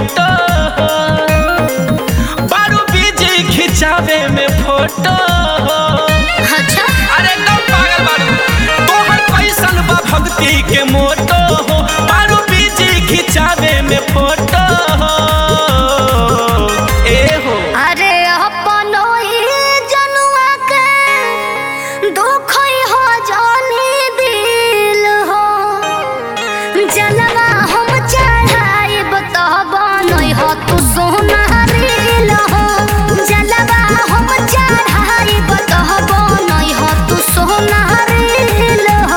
मोटो बारू बीजी खिंचावे में फोटो अच्छा अरे एकदम पागल बारू तोहर कैसन बा भक्ति के मोटो बारू बीजी खिंचावे में फोटो ए हो अरे अपनो ही जनुआ के दुख हो जानी दिल हो जलवा हम चढ़ाइब तो बनई हो तू सोना दिल हो जलवा हम चढ़ाइब तो बनई हो तू सोना दिल हो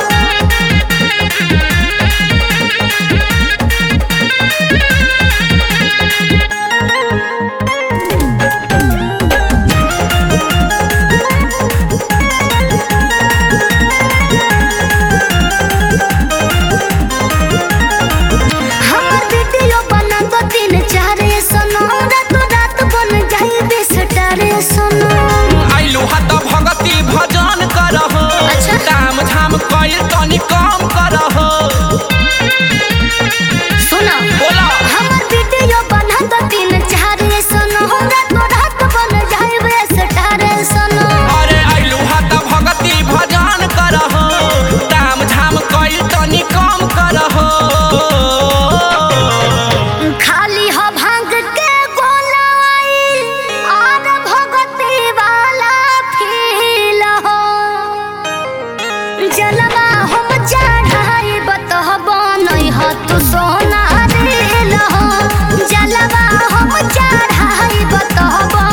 हमर वीडियो बना दो तीन चार सोनो रात रात बन जाई बेस टारे सोनो आइलू हत भगती भजन करह अच्छा। दाम झाम कइल तनी कम करह सुनो बोला हमर वीडियो बना दो तीन चार सोनो रात रात बन जाई बेस टारे सोनो अरे आइलू हत भगती भजन करह दाम झाम कइल तनी कम करह खाली हो भांग के गोलाई और भगती वाला फील हो जलवा हम चढ़ाई बतह बनई हो तू सोना दिल हो जलवा हम चढ़ाई बतह